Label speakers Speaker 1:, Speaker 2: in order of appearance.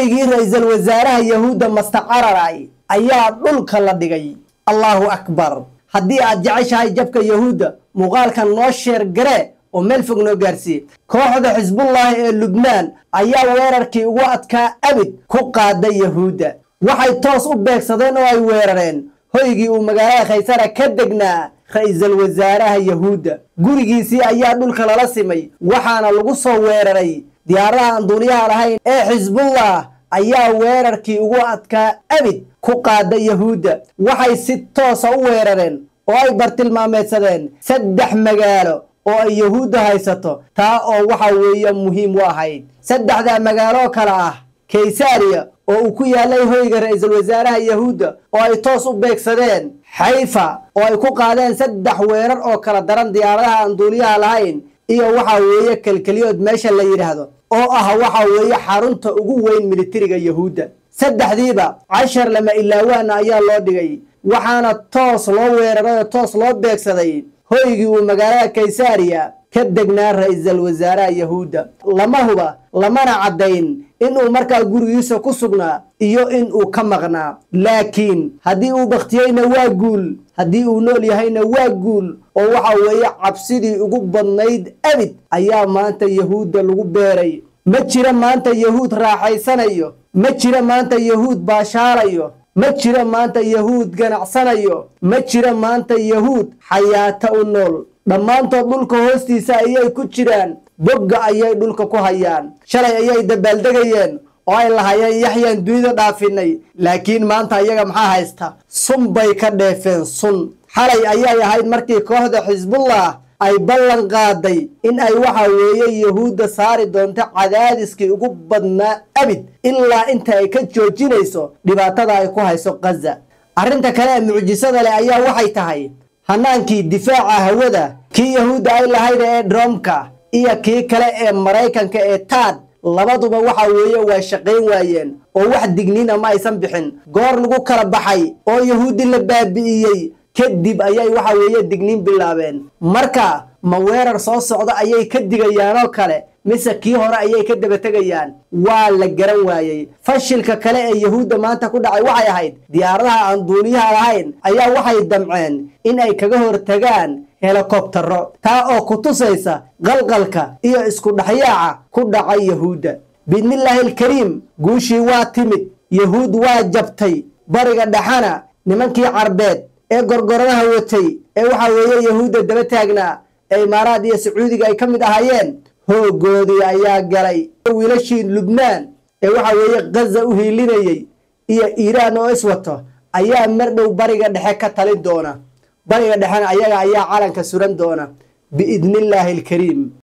Speaker 1: hoygii ra-iisul wasaaraha yahuudda mastacararay ayaa dhulka la dhigay allaahu akbar haddii aad jeceshahay jabka yahuudda muuqaalkan noo sheer garee oo meel fog noo gaarsiiye kooxda xisbullaahi ee lubnaan ayaa weerarkii ugu adkaa abid ku qaaday yahuudda waxay toos u beegsadeen oo ay weerareen hoygii uu magaalada khaysara ka degnaa ra-iisul wasaaraha yahuudda gurigiisii ayaa dhulka lala simay waxaana lagu soo weeraray diyaaradaha aan duuniyaha lahayn ee xisbullah ayaa weerarkii ugu adkaa abid ku qaada yahuudda waxay si toosa u weerareen oo ay bartilmaameedsadeen saddex magaalo oo ay yahuudda haysato taa oo waxa weeye muhiim u ahayd saddexdaa magaaloo kale ah kaysariya oo uu ku yaalay hoyga ra-iisul wasaaraha yahuudda oo ay toos u beegsadeen xayfa oo ay ku qaadeen saddex weerar oo kala daran diyaaradaha aan duuliyaha lahayn iyo waxa weeye kelkeliyood meesha la yidhaahdo oo ah waxa weeye xarunta ugu weyn militariga yahuudda saddexdiiba cashar lama ilaawaana ayaa loo dhigay waxaana toos loo weeraray oo toos loo beegsaday hoygii uu magaalada kaysariya ka degnaa ra-iisul wasaaraha yahuudda lama huba lamana caddayn inuu markaa gurigiisa ku sugnaa iyo inuu ka maqnaa laakiin haddii uu bakhtiyeyna waa guul haddii uu nool yahayna waa guul oo waxa weeye cabsidii ugu badnayd abid ayaa maanta yahuudda lagu beeray ma jira maanta yahuud raaxaysanayo ma jira maanta yahuud baashaalayo ma jira maanta yahuud ganacsanayo ma jira maanta yahuud xayaato u nool dhammaantood dhulka hoostiisa ayay ku jiraan bogga ayay dhulka ku hayaan shalay ayay dabaaldegayeen oo ay lahayeen yaxyaan dunida dhaafinay laakiin maanta ayaga maxaa haysta sun bay ka dheefeen sun xalay ayay ahayd markii kooxda xisbullah ay ballan qaaday in ay waxa weeye yahuudda saari doonto cadaadiskii ugu badnaa abid ilaa inta ay ka joojinayso dhibaatada ay ku hayso khaza arrinta kale ee mucjisada leh ayaa waxay tahay hanaankii difaaca hawada kii yahuudda ay lahayd ee dromka iyo kii kale ee maraykanka ee taad labaduba waxa weeye waa shaqayn waayeen oo wax digniina ma aysan bixin goor lagu kala baxay oo yahuuddi la baabi'iyey kadib ayay waxa weeye digniin bilaabeen marka ma weerar soo socda ayay ka digayaanoo kale mise kii hore ayay ka daba tegayaan waa la garan waayey fashilka kale ee yahuudda maanta ku dhacay waxay ahayd diyaaradaha aan duuniyaha lahayn ayaa waxay damceen in ay kaga hortagaan helikobtaro taa oo ku tusaysa qalqalka iyo isku dhexyaaca ku dhacay yahuudda biidnillaahi alkariim guushii waa timid yahuud waa jabtay bariga dhexana nimankii carbeed ee gorgoradaha watay ee waxa weeye yahuudda daba taagnaa ee imaaraad iyo sacuudiga ay ka mid ahaayeen hoogoodii ayaa galay wiilashii lubnaan ee waxa weeye khaza u hiilinayey iyo iiraan oo iswato ayaa mar dhow bariga dhexe ka talin doona bariga dhexena ayaga ayaa calanka suran doona biidnillaahi alkariim